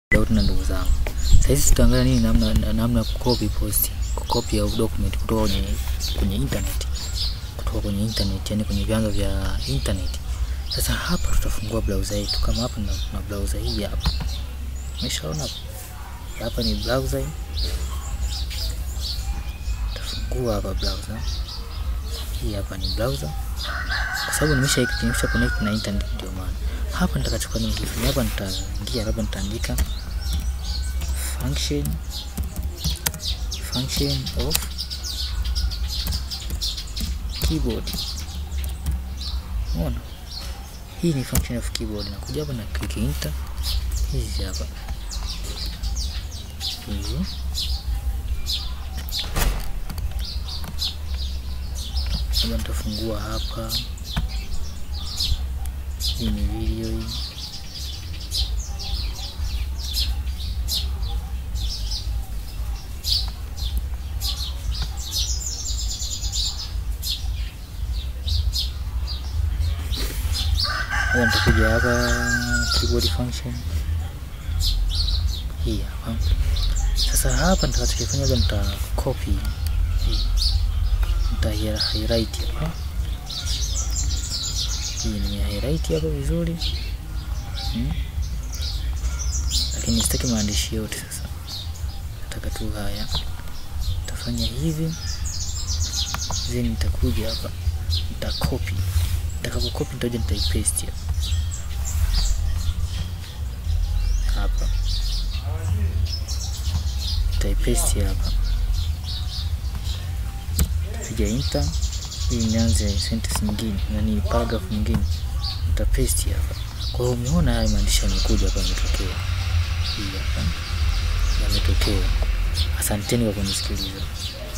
Leo tuna ndugu zangu. Sasa hizi tutaangalia nini namna namna kucopy post, kucopy au document kutoka kwenye kwenye internet. Kutoka kwenye internet, yani kwenye vyanzo vya internet. Sasa hapa tutafungua browser yetu kama hapa na, na browser hii hapa. Umeshaona hapa? Hapa ni browser. Tutafungua hapa browser. Hii hapa ni browser. Kwa sababu nimesha nimesha connect na internet ndio maana. Hapa nitakachukua nini kifanya hapa nitaingia hapa nitaandika function function of keyboard. Unaona? Hii ni function of keyboard. Nakuja hapa na click enter. Hizi hapa. Hizi. Hapa nitafungua hapa. Hii ni video hii. Hapa nitakuja hapa keyboard function hii hapa. Sasa hapa nitakachokifanya hapa nita copy hii, nita highlight hapa hii ni highlight hapa vizuri hmm. Lakini sitaki maandishi yote sasa, nataka tu haya. Nitafanya hivi then nitakuja hapa nita copy, nitakapo copy nitaja nitaipaste hapa hapa, nitaipaste hapa, piga enter ili nianze sentence nyingine, yani paragraph nyingine, nitapaste hapa. Kwa hiyo umeona haya maandishi yamekuja hapa, yametokea hii hapa, yametokea. Asanteni kwa kunisikiliza.